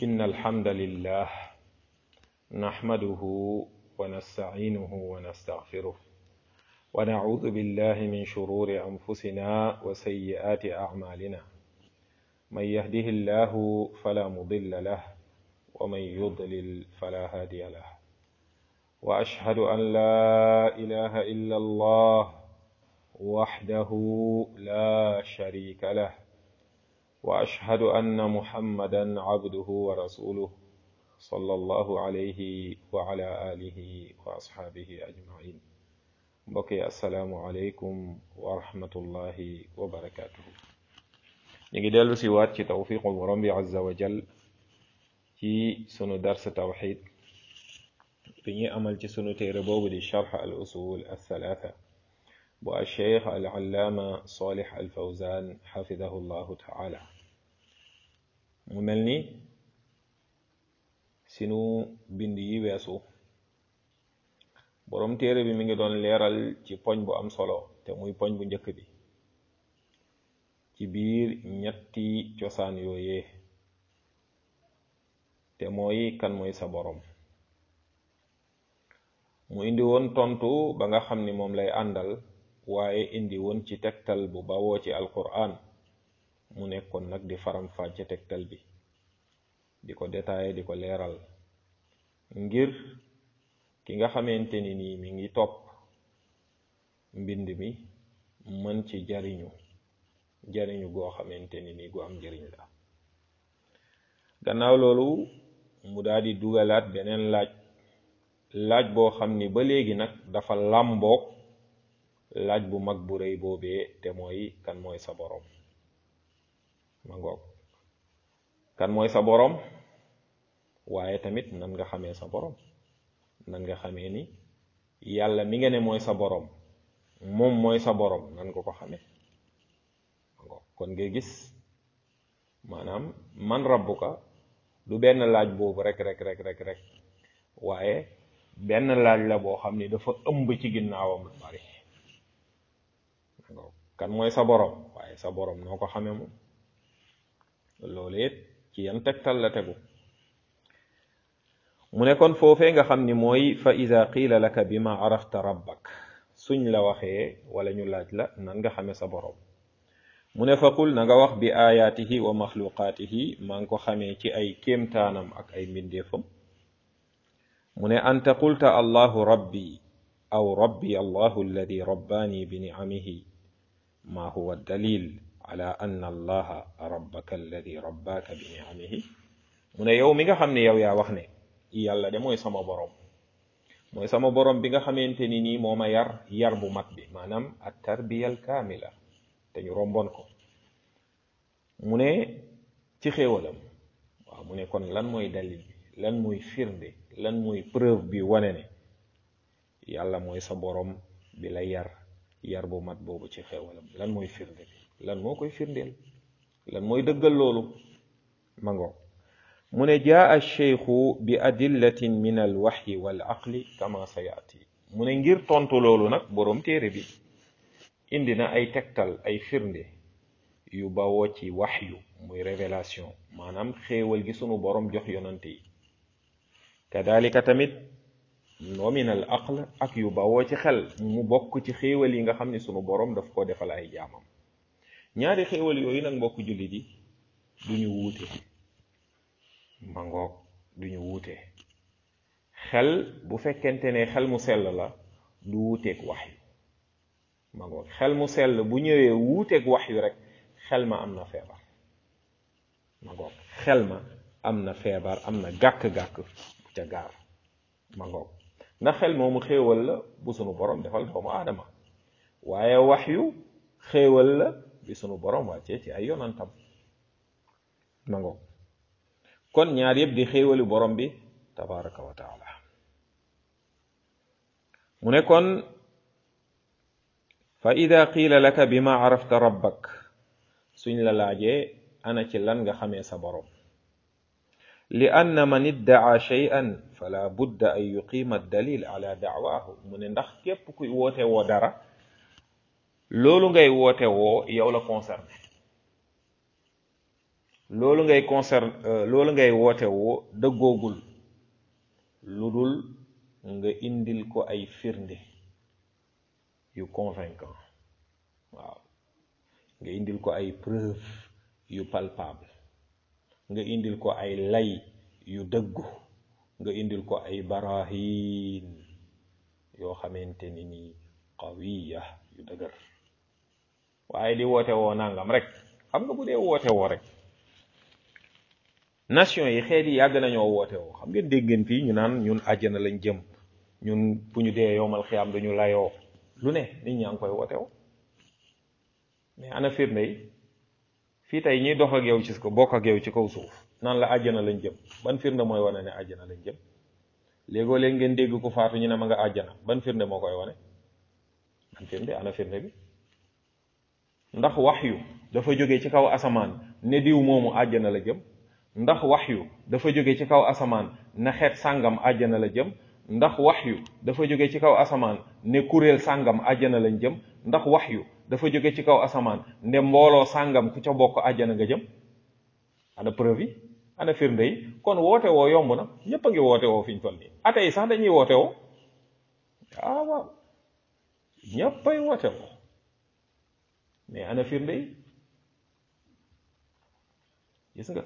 إن الحمد لله نحمده ونستعينه ونستغفره ونعوذ بالله من شرور أنفسنا وسيئات أعمالنا من يهده الله فلا مضل له ومن يضلل فلا هادي له وأشهد أن لا إله إلا الله وحده لا شريك له واشهد ان محمدا عبده ورسوله صلى الله عليه وعلى اله واصحابه اجمعين mbokki asalaamualeykum wa rahmatullahi wa barakatuhu ñu ngi dellu si waat ci tawfiqu borom bi azza wa jal ci sunu dars tawxid bi ñuy amal ci sunu téere boobu di charx al usul althalatha bu alcheikh al allaama solih al fawzan xafidahu llahu taala mu mel ni sinu bind yi weesu boroom téere bi mi ngi doon leeral ci poñ bu am solo te muy poñ bu njëkk bi ci biir ñetti cosaan yooyee te mooy kan mooy sa boroom mu indi woon tontu ba nga xam ni moom lay àndal waaye indi woon ci tegtal bu bawoo ci alquran mu nekkoon nag di faram fàcce tegtal bi di ko détaillé di ko leeral ngir ki nga xamante ni nii mi ngi topp mbind mi mën ci jariñu jariñu goo xamante ni nii gu am njariñ la gannaaw loolu mu daal di dugalaat beneen laaj laaj boo xam ni ba léegi nag dafa làmboog laaj bu mag bu rëy boobee te mooy kan mooy sa boroom ma ngoog kan mooy sa boroom waaye tamit nan nga xamee sa boroom nan nga xamee ni yàlla mi nga ne mooy sa boroom moom mooy sa boroom nan nga ko xamee ma ngoog kon nga gis maanaam man rabbuka du benn laaj boobu rek rek rek rek rek waaye benn laaj la boo xam ni dafa ëmb ci ginnaawam lu bari kan mooy sa borom waaye sa borom noo ko xamee moom loolu it ci yan tegtal la tegu mu ne kon foofee nga xam ni mooy fa ida qiila laka bi ma arafta rabbak suñ la waxee wala ñu laaj la nan nga xamee sa borom mu ne fa qul na nga wax bi ayaatihi wa maxluqaatihi maa ngi ko xamee ci ay kéemtaanam ak ay mbindeefam mu ne anta qulta allahu rabbi aw rabbi allahu alladi rabbaani bi niamihi ma huwa dalil ala anna allaha rabbaka alladi rabbaaka bi niamihi mu ne yow mi nga xam ne yow yaa wax ne yàlla de mooy sama borom mooy sama borom bi nga xamante ni nii moo ma yar yar bu mat bi maanaam at tarbiyal kaamila te ñu romboon ko mu ne ci xéewalam waaw mu ne kon lan mooy dalil bi lan mooy firnde lan mooy preuve bi wane ne yàlla mooy sa borom bi la yar yar bu mat boobu ci xewalam lan mooy firnde bi lan moo koy firndeel lan mooy dëggal loolu mango mu ne jaa alcheikhu bi adillatin min alwaxyi wal aqli kama sa yaati mu ne ngir tontu loolu nag boroom téere bi indi na ay tegtal ay firnde yu bawoo ci waxyu muy révélation maanaam xéewal gi sunu boroom jox yonante yi kadalika tamit noo min al aql ak yu bawoo ci xel mu bokk ci xéewal yi nga xam ne sunu boroom daf ko defal ay jaamam ñaari xéewal yooyu nag mbokk jullit yi duñu wuute mangoog duñu wuute xel bu fekkente ne xel mu sell la du wuuteeg wax yu mangoog xel mu sell bu ñëwee wuuteeg wax yu rek xel ma am na feebar mangoog xel ma am na feebar am na gàkk-gàkk bu ca gaar mangoog ndax xel moomu xéewal la bu sunu borom defal doomu aadama waaye wax yu xéewal la bi sunu borom wàccee ci ay yonantam mangoog kon ñaar yëpp di xéewali borom bi tabaraka wa taala mu ne kon fa ida qiila laka bi ma arafta rabbak suñ la laajee ana ci lan nga xamee sa borom li anna man iddaa shay'an fala budda an yuqima dalil ala daawaahu mu ne ndax képp kuy woote woo dara loolu ngay woote woo yow la concerné loolu ngay concerne loolu ngay woote woo dëggoogul lu dul nga indil ko ay firnde yu convaincant waaw nga indil ko ay preuve yu palpable nga indil ko ay lay yu dëggu nga indil ko ay barahin yoo xamante ni nii qawiya yu dëgër waaye di woote woo nangam rek xam nga bu dee woote woo rek nation yi xeet yi yàgg nañoo woote woo xam ngeen dégg ngeen fii ñu naan ñun àjjana lañ jëm ñun bu ñu dee yowmal xiyaam dañu layoo lu ne nit ñaa ngi koy woote woo mais ana firnde yi fii tey ñiy dox ak yow ci ko bokk ak yow ci kaw suuf naan la àjjana lañ jëm ban firnde mooy wane ne àjjana lañ jëm léegoo léeg ngeen dégg ko faatu ñu ne ma nga àjjana ban firnde moo koy wane ban firnde ana firnde bi ndax waxyu dafa jóge ci kaw asamaan ne diw moomu àjjana la jëm ndax waxyu dafa jóge ci kaw asamaan ne xeet sàngam àjjana la jëm ndax waxyu dafa jóge ci kaw asamaan ne kuréel sàngam àjjana lañ jëm ndax waxyu dafa jóge ci kaw asamaan ne mbooloo sàngam ku ca bokk àjjana nga jëm ana preuve yi ana firnde yi kon woote woo yomb na ñëpp a ngi woote woo fi ñu toll nii ate yi sax dañuy woote woo ah waaw ñëppay woote woo mais ana firnde yi gis nga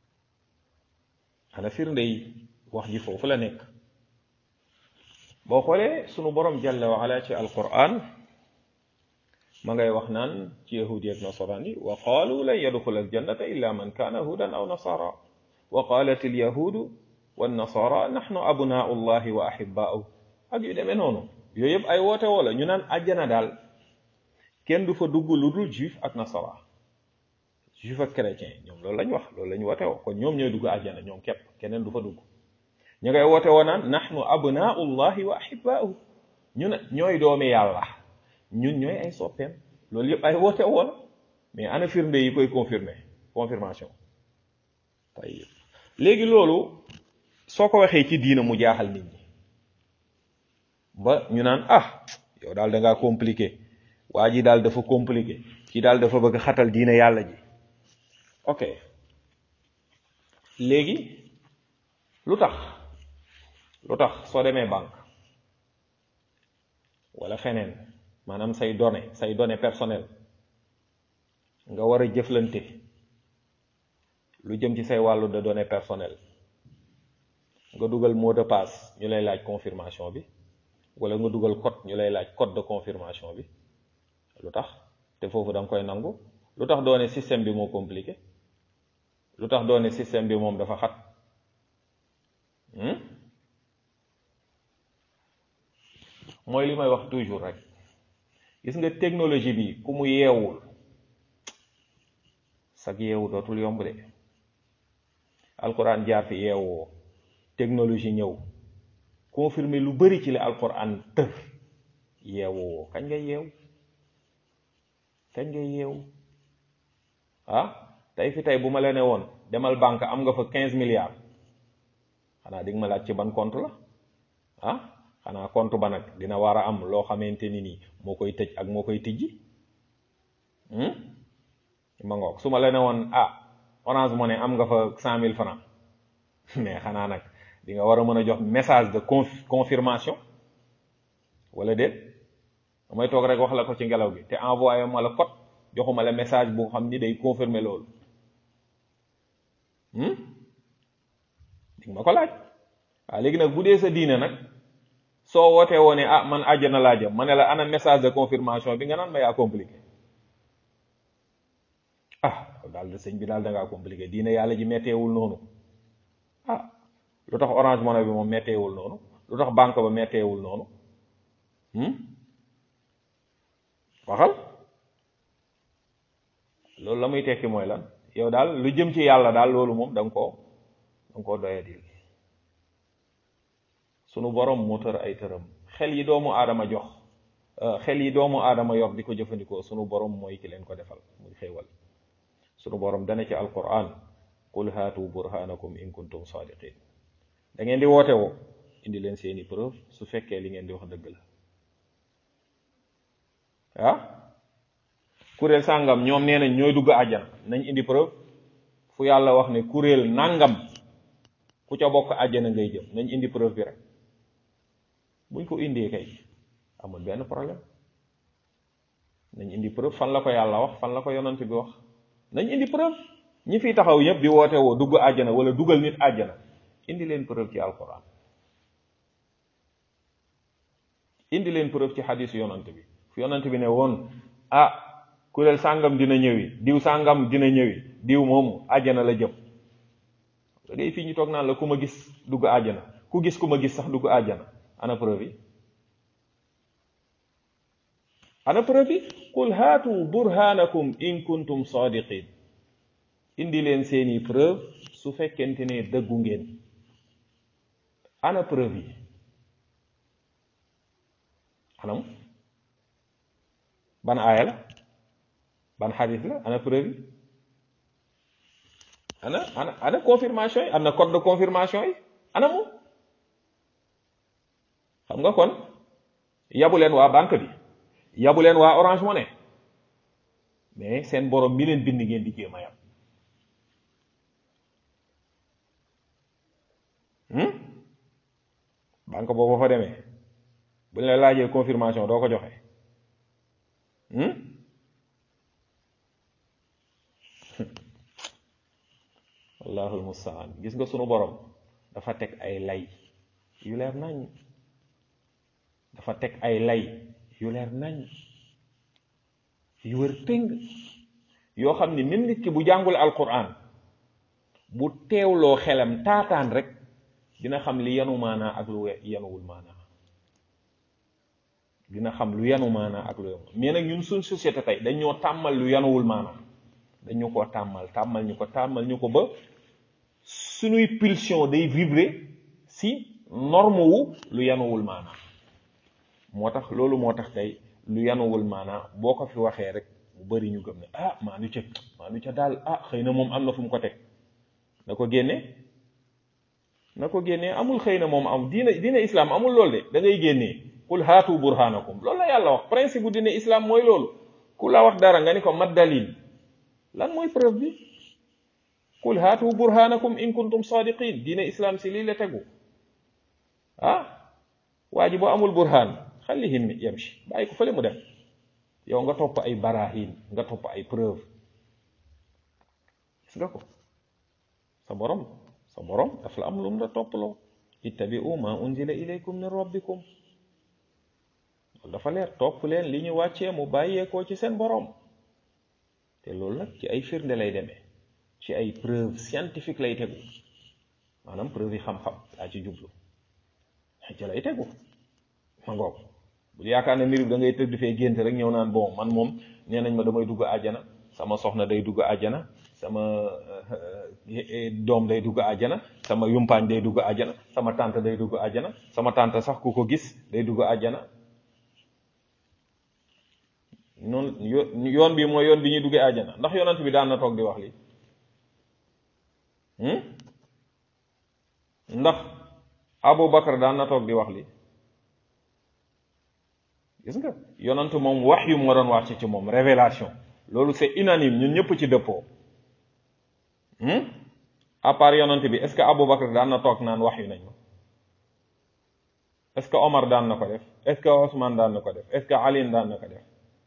ana firnde yi wax ji foofu la nekk boo xoolee sunu borom jalla wa ala ci alquran ma ngay wax naan ci yahudi ak nasaraan yi wa qaalu lan yadxula aljannata illa man kaana hudan aw nasara wa qaalat alyahudu wannasara naxnu abnaau llahi wa ahibaau ak yu demee noonu yooyu yëpp ay woote woo la ñu naan àjjana daal kenn du fa dugg lu dul juif ak nasara juif ak chrétien ñoom loolu lañ wax loolu lañ woote woo kon ñoom ñooy dugg àjjana ñoom képp keneen du fa dugg ñu ngay woote woo naan naxnu abnaau llahi wa ahibaau ñu ne ñooy doomi yàlla ñun ñooy ay soppeem loolu yëpp ay woote woo la mais ana firnde yi koy confirmer confirmation tayib léegi loolu soo ko waxee ci diina mu jaaxal nit ñi ba ñu naan ah yow daal da ngaa compliqué waa ji daal dafa compliqué ci daal dafa bëgg xatal diina yàlla ji ok léegi lu tax lu tax soo demee banque wala feneen maanaam say données say données personnelles nga war a jëflante lu jëm ci say wàllu de données personnelles nga dugal mot de passe ñu lay laaj confirmation bi wala nga dugal code ñu lay laaj code de confirmation bi lu tax te foofu da nga koy nangu lu tax doone système bi moo compliqué lu tax doone système bi moom dafa xat mooy li may wax toujours rek gis nga technologie bi ku mu yeewul sag yeewu dootul yomb de alquran jaar fi yeewoo technologie ñëw confirmer lu bari ci li alquran tër yeewoo kañ ngay yeew kañ ngay yeew ah tey fi tey bu ma la ne woon demal banque am nga fa quinze milliards xanaa di nga ma laaj ci ban compte la ah xanaa compte ba nag dina war a am loo xamante ni nii moo koy tëj ak moo koy tijji ma ngoog su ma la ne woon ah orange money am nga fa cent mille francs mais xanaa nag di nga war a mën a jox message de confirmation wala déet damay toog rek wax la ko ci ngelaw gi te envoyé ma la code joxuma la message bu xam ni day confirmer loolu di ma ko laaj waaw léegi nag bu dee sa diine nag soo wootee woone ah man àjjana laa jëm ma ne la ana message de confirmation bi nga naan ma yaa compliqué ah daal de sëñ bi daal da ngaa compliqué diine yàlla ji metteewul noonu ah lu tax orange money bi moom metteewul noonu lu tax banque ba metteewul noonu waxal loolu la muy tekki mooy lan yow daal lu jëm ci yàlla daal loolu moom da nga koo da nga koo doyadil sunu borom moo tër ay tëram xel yi doomu aadama jox xel yi doomu aadama yor di ko jëfandikoo sunu borom mooy ki leen ko defal muy xéewal sunu borom dana ci alquran qul haatu burhanakum in kuntum sadiqin da ngeen di woote woo indi leen seeni preuve su fekkee li ngeen di wax dëgg la ah kuréel sàngam ñoom nee nañ ñooy dugg àjjana nañ indi preuve fu yàlla wax ne kuréel nangam ku ca bokk àjjana ngay jëm nañ indi preuve bi rek buñ ko indee kay amul benn problème nañ indi preuve fan la ko yàlla wax fan la ko yonant bi wax nañ indi preuve ñi fi taxaw ñëpp di woote woo dugg àjjana wala dugal nit àjjana indi leen preuve ci alquran indi leen preuve ci xadis yonant bi fu yonant bi ne woon ah kuréel sàngam dina ñëwi diw sàngam dina ñëwi diw moomu àjjana la jëm da ngay fii ñu toog naan la ku ma gis dugg àjjana ku gis ku ma gis sax dugg àjjana ana preuve yi ana preuve yi qul haatu burhanakum in kuntum sadiqin indi leen seeni preuve su fekkente ne dëggu ngeen ana preuve yi anam ban aaya la ban xadis la ana preuve yi ana ana ana confirmation yi am na code de confirmation yi ana mu xam nga kon yabu leen waa banque bi yabu leen waa Orange Money mais seen borom mi leen bind ngeen di jéem a yab banque boobu fa demee bu ñu la laajee confirmation doo ko joxe wallahul mustaan gis nga sunu borom dafa teg ay lay yu leer nañ dafa teg ay lay yu leer nañ yu wër péng yoo xam ni même nit ki bu jàngul alquran bu teewloo xelam taataan rek dina xam li yanu maanaa ak lu yanuwul maanaa dina xam lu yanu maanaa ak lu yanu mais nag ñun suñ société tey dañ ñoo tàmmal lu yanuwul maanaa dañ ñu ko tàmmal tàmmal ñu ko tàmmal ñu ko ba suñuy pulsion day vibrer si norme wu lu yanuwul maanaa moo tax loolu moo tax tey lu yanuwul maanaa boo ko fi waxee rek mu bari ñu gëm ne ah maa nu ca maa nu ca daal ah xëy na moom am na fu mu ko teg na ko génne na ko génnee amul xëy na moom am diina diina islam amul loolu de da ngay génnee qul haatu burhanakum loolu la yàlla wax principe bu diina islam mooy loolu ku la wax dara nga ni ko mat dalil lan mooy preuve bi qul haatu burhanakum in kuntum sadiqin diina islam si lii la tegu ah waa ji boo amul burhan xallihin yamshi bàyyi ko fële mu dem yow nga topp ay barahin nga topp ay preuve gis nga ko sa borom sa borom daf la am lum la topploo ittabi'u ma unzila ilaykum min rabbikum loolu dafa leer topp leen li ñu wàccee mu bàyyeekoo ci seen borom te loolu nag ci ay firnde lay demee ci ay preuve scientifique lay tegu maanaam preuve yi xam-xam daa ci jublu ci lay tegu ma ngoog bu yaakaar ne mbir bi da ngay tëdd fee gént rek ñëw naan bon man moom nee nañ ma damay dugg àjjana sama soxna day dugg àjjana sama doom day dugg àjjana sama yumpaañ day dugg àjjana sama tante day dugg àjjana sama tante sax ku ko gis day dugg àjjana noonu yoon bi mooy yoon bi ñuy duggee àjjana ndax yonent bi daan na toog di wax li ndax Abu Bakar daan na toog di wax li gis nga yonent moom wax yu moo doon wàcc ci moom révélation loolu c'est unanime ñun ñëpp ci dëppoo à part yonent bi est-ce que Abu Bakar daan na toog naan wax yu nañ ma est-ce que Omar daan na ko def est-ce que Ousmane daan na ko def est-ce que Ali daan na ko def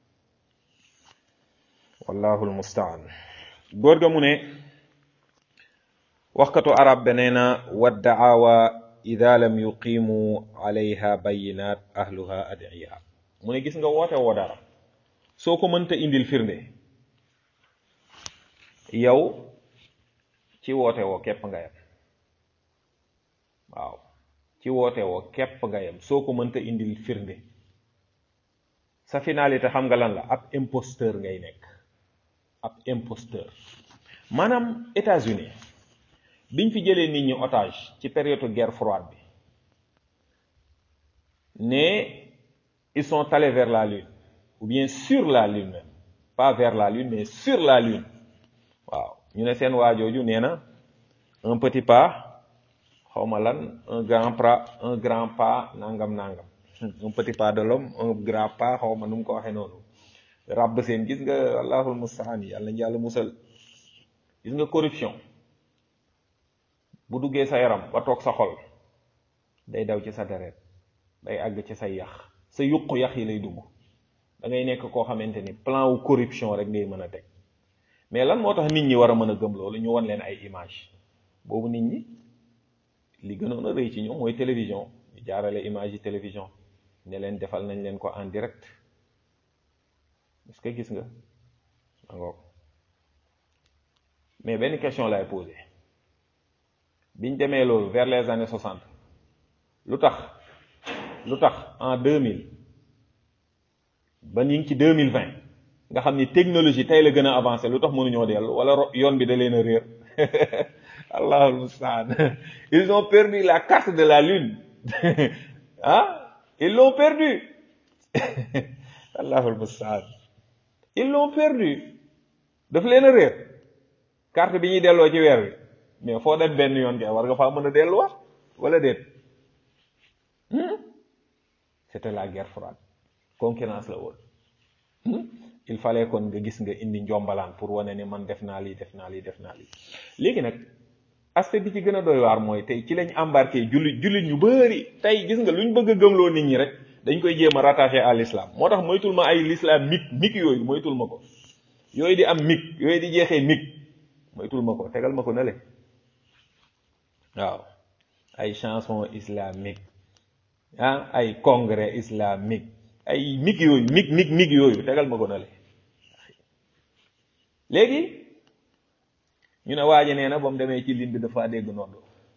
wallahu almustaan góor ga mu ne waxkatu arab be nee na waddaawa ida lam yuqimu alayha bayinat ahluha adiya mu ne gis nga woote woo dara soo ko mënta indil firnde yow ci woote woo képp nga yem waaw ci woote woo képp nga yem soo ko mënta indil firnde sa finalité xam nga lan la ab imposteur ngay nekk ab imposteur maanaam États-Unis biñ fi jëlee nit ñi otage ci période guerre froide bi ne ils sont allés vers la lune ou bien sur la lune même pas vers la lune mais sur la lune waaw ñu ne seen waajooju nee na un petit pas xawma lan un grand pas un grand pas nangam nangam un petit pas de l'homme un grand pas xawma nu mu ko waxee noonu ràbb seen gis nga allahul mustaan yàlla nañ yàlla musal gis nga corruption bu duggee sa yaram ba toog sa xol day daw ci sa deret day àgg ci say yax sa yuqu yax yi lay dugg da ngay nekk koo xamante ni plan wu corruption rek ngay mën a teg mais lan moo tax nit ñi war a mën a gëm loolu ñu wan leen ay image boobu nit ñi li gënoon a rëy ci ñoom mooy télévision ñu jaarale image yi télévision ne leen defal nañ leen ko en direct est-ce que gis nga angoog mais benn question lay posé biñ demee loolu vers les années soixante lu tax lu tax en deux mille ba ñu ngi ci deux mille vingt nga xam ni technologie tey la gën a avancé lu tax mënuñoo dellu wala yoon bi da leen a réer allahul mustaan ils ont perdu la carte de la lune ah ils l'ont perdu allahul mustaan ils l'ont perdu daf leen a réer carte bi ñuy delloo ci weer wi mais foo dem benn yoon kay war nga faa mën a delluwaat wala déet c'était la guerre froide concurrence la woon il fallait kon nga gis nga indi njombalaan pour wane ni man def naa lii def naa lii def naa lii léegi nag aspect bi ci gën a doy waar mooy tey ci lañ embarqué jullit jullit ñu bëri tey gis nga luñ bëgg a gëmloo nit ñi rek dañ koy jéem a rattaché à l'islam moo tax moytul ma ay l'islam mig mig yooyu moytul ma ko yooyu di am mig yooyu di jeexee mig moytul ma ko tegal ma ko na le waaw ay chanson islamique ah ay congrès islamique ay mig yooyu mig mig mig yooyu tegal ma ko na le léegi ñu ne waaji nee na ba mu demee ci ligne bi dafa dégg noonu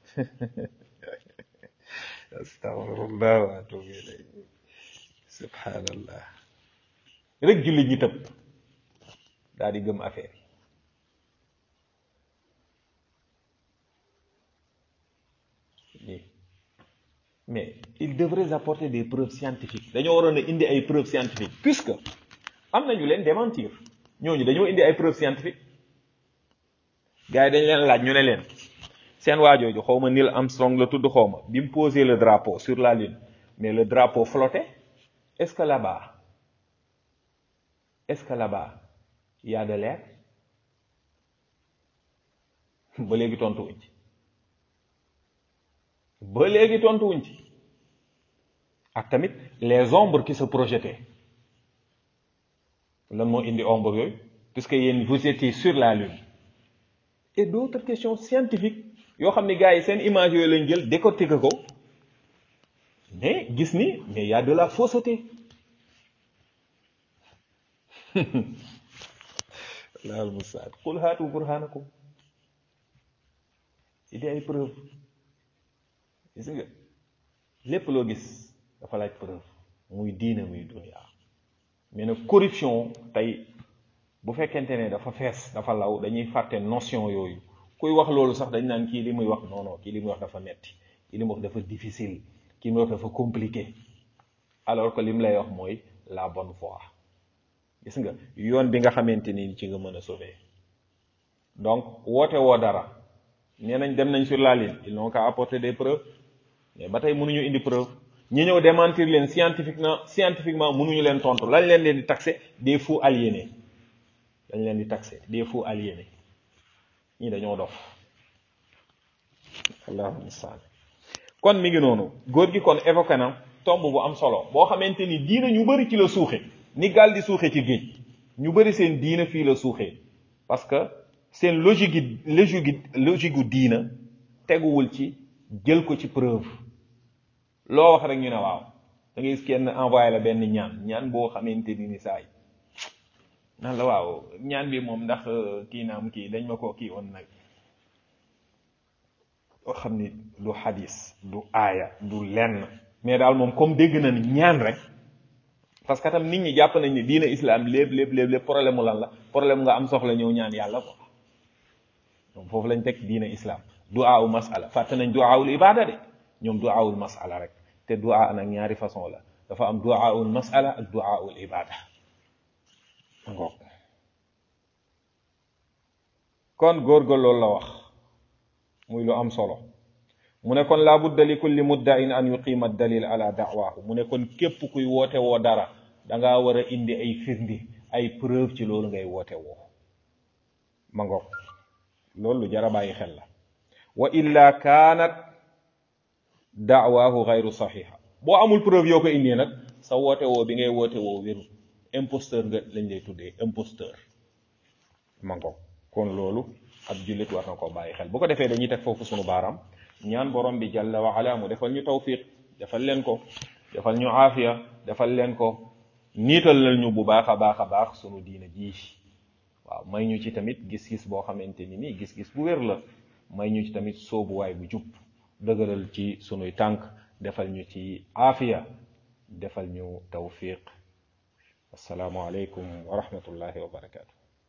astaghfirullah wa atubu ilayh subhanallah rek jullit ñi tëb daal di gëm affaire yi mais il devrait apporter des preuves scientifiques dañoo waroon a indi ay preuves scientifiques puisque am nañu leen démentir ñooñu dañoo indi ay preuves scientifiques gars yi dañ leen laaj ñu ne leen seen waajooju xaw ma Neil Armstrong la tudd xaw ma bi mu posé le drapeau sur la lune mais le drapeau flottait est-ce que là-bas est-ce que là-bas il y a de l'air ba léegi tontu wuñ ci ba léegi tontu wuñ ci ak tamit les ombres qui se projetaient lan moo indi ombre yooyu puisque yéen vous étiez sur la lune et d'autres questions scientifiques yoo xam ne gars yi seen image yooyu lañ jël décortiquer ko mais gis ni mais y a de la fausseté laal musaad qul haatu burhanakum indi ay preuve gis nga lépp loo gis dafa laaj preuve muy diina muy dunia mais nag corruption tey bu fekkente ne dafa fees dafa law dañuy fàtte notion yooyu kuy wax loolu sax dañ naan kii li muy wax non non kii li muy wax dafa metti kii li muy wax dafa difficile kii li muy wax dafa compliqué alors que li mu lay wax mooy la bonne voie gis nga yoon bi nga xamante ni ci nga mën a sauver donc woote woo dara nee nañ dem nañ sur la ligne ils n'ont qu'à apporter des preuves mais ba tey mënuñu indi preuve ñi ñëw démentir leen scientifiquement scientifiquement mënuñu leen tontu lañ leen leen di taxé des fous aliénés dañ leen di taxé des fous aliénés ñii dañoo dof allahu mustaan kon mi ngi noonu góor gi kon évoqué na tomb bu am solo boo xamante ni diina ñu bëri ci la suuxe ni gaal di suuxe ci géej ñu bëri seen diina fii la suuxee parce que seen logique gi logique gi logique gu diina teguwul ci jël ko ci preuve loo wax rek ñu ne waaw da ngay gis kenn envoyé la benn ñaan ñaan boo xamante ni ni saa yi nan la waaw ñaan bi moom ndax kii naam kii dañ ma ko kii woon nag oo xam ni du xadis du aaya du lenn mais daal moom comme dégg na ni ñaan rek parce que tam nit ñi jàpp nañ ni diina islam lépp lépp lépp lépp problème mu lan la problème nga am soxla ñëw ñaan yàlla ko donc foofu lañ teg diina islam du'aawu masala fàtte nañ du'aawul ibada de ñoom du'aawul masala rek te du'a nag ñaari façon la dafa am du'aawul masala ak du'aawul ibada ngoog kon góorgóor loolu la wax muy lu am solo mu ne kon laa budda li kulli muddain an yuqima dalil ala da'waahu mu ne kon képp kuy woote woo dara da ngaa war a indi ay firndi ay preuve ci loolu ngay woote woo ma ngoog loolu lu jar a bàyyi xel la wa illa kaanat daawaahu gayru saxiixa boo amul preuve yoo ko indee nag sa woote woo bi ngay woote woo wéru imposteur nga lañ lay tuddee imposteur ma ngo kon loolu ab jullit war na koo bàyyi xel bu ko defee dañuy teg foofu sunu baaraam ñaan borom bi jalla wa ala mu defal ñu tawfiq defal leen ko defal ñu aafiya defal leen ko niital lal ñu bu baax a baax a baax sunu diina ji waaw may ñu ci tamit gis-gis boo xamante ni nii gis-gis bu wér la may ñu ci tamit soobuwaay bu jub dëgëral ci sunuy tànk defal ñu ci aafiya defal ñu tawfiq assalaamu aleykum wa rahmatullahi wa barakaatu